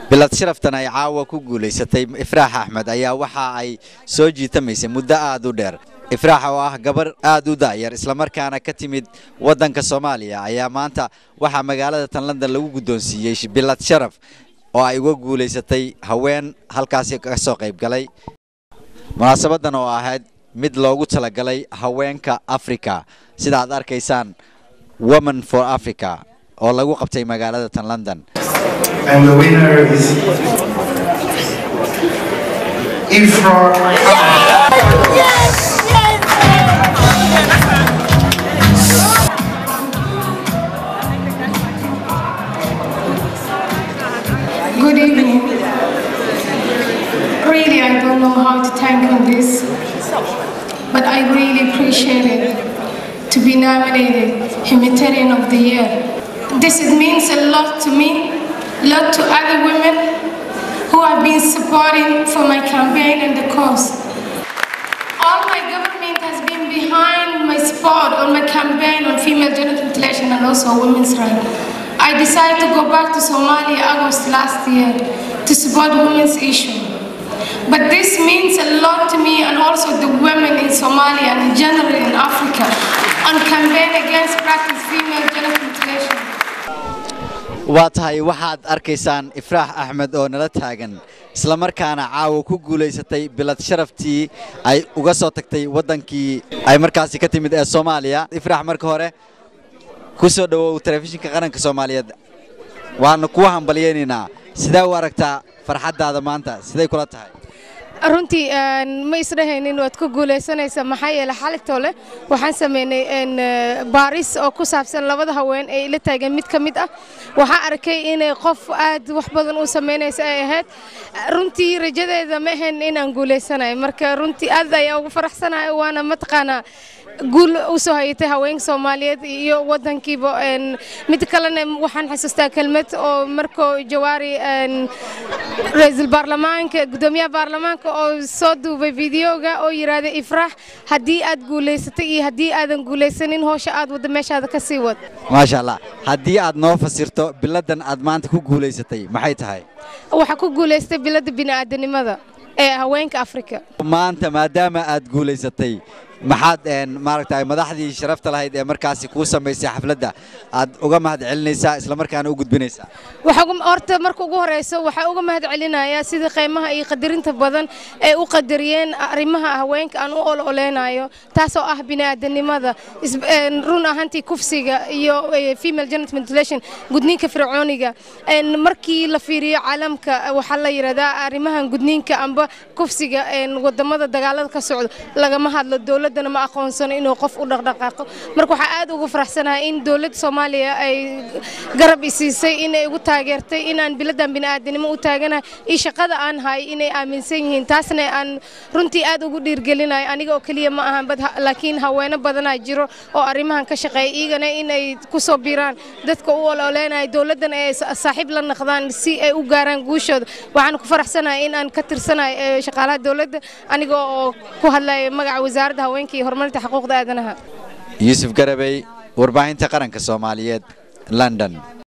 bilad sharaftan ay caawa ku guulaysatay ifraax axmed ayaa waxa ay soo jiitamaysay muddo aad u dheer ifraax oo ah gabar aad u da'yar islamarkaana ka timid waddanka soomaaliya ayaa maanta waxaa magaalada tan london lagu guddoonsiiyey bilad sharaf oo ay uga guulaysatay haween halkaasi ka soo qayb galay munaasabadan oo ahayd mid loogu talagalay haweenka africa sida aad arkaysaan women for africa oo lagu qabtay magaalada tan london And the winner is Ifra Good evening. Really, I don't know how to thank on this, but I really appreciate it to be nominated Humanitarian of the Year. This it means a lot to me, a lot to other women who have been supporting for my campaign and the cause. All my government has been behind my support on my campaign on female genital mutilation and also women's rights. I decided to go back to Somalia August last year to support women's issue. But this means a lot to me and also the women in Somalia and generally in Africa on campaign against practice female genital mutilation. waa tahay waxaad arkaysaan ifraax axmed oo nala taagan islamarkaana caawa ku guulaysatay bilad sharaftii ay uga soo tagtay waddankii ay markaasi ka timid ee soomaaliya ifraax marka hore ku soo dhowow telefishinka qaranka soomaaliyeed waana kuwa hambalyaynaynaa sidee u aragtaa farxaddaada maanta siday kula tahay runtii ma isdhahaynin waad ku guulaysanaysa maxaa yeele xalitole waxaan sameynay baaris oo ku saabsan labada haween ee ila taagan mid ka mid ah waxaan arkay inay qof aad wax badan u samaynaysa ay ahayd runtii rajadeeda ma ahayn inaan guulaysanayo marka runtii aad ayaa ugu faraxsanahay waana mataqaanaa guul u soo hayatay haweenka soomaaliyeed iyo wadankiiba mid kalena waxaan xasuustaa kelmad oo markoo jawaari ra-iisul baarlamaanka gudoomiyaha baarlamaanka oo soo duubay fideoga oo yidhaahday ifraax haddii aad guulaysatay iyo haddii aadan guulaysanin howsha aad wadda meeshaada ka sii wad maasha allah haddii aad noo fasirto biladdan aad maanta ku guulaysatay maxay tahay waxaa ku guulaystay biladda bini'aadanimada ee haweenka afrika maanta maadaama aad guulaysatay maxaad maaragtay madaxdii sharafta lahayd ee markaasi kuu samaysay xafladda aad uga mahad celinaysaa islamarkaana u gudbinaysaa horta marka ugu horeyso waxaa uga mahad celinayaa sida qiimaha iyo qadarinta badan ay u qadariyeen arrimaha haweenka aan u ololeynayo taasoo ah bini'aadanimada run ahaantii kufsiga iyo female genital mutilation gudniinka fircooniga markii la fiiriyo caalamka waxaa la yidhahdaa arrimahan gudniinka amba kufsiga wadamada dagaalada ka socdo lagama hadlo dowladana ma aqoonsano inuu qof u dhaqdhaqaaqo marka waxaa aad ugu faraxsanahay in dowladda soomaaliya ay garab isiisay inay igu taageertay inaan biladan bini'aadanimo u taaganahay iyo shaqada aan hay inay aaminsan yihiin taasna aan runtii aad ugu dhiirgelinayo aniga oo keliya ma ahan laakiin haweeno badanaa jiro oo arrimahan ka shaqeeya iyagana inay ku soo biiraan dadka u ololeynayo dowladdana ay saaxiib la naqdaan si ay u gaaraan guushooda waxaan ku faraxsanahay in aan ka tirsanahay shaqaalaha dowladda aniga oo ku hadlaya magaca wasaaradda haweenka iyo horumarinta xuquuqda aadanaha yuusuf garabey warbaahinta qaranka soomaaliyeed london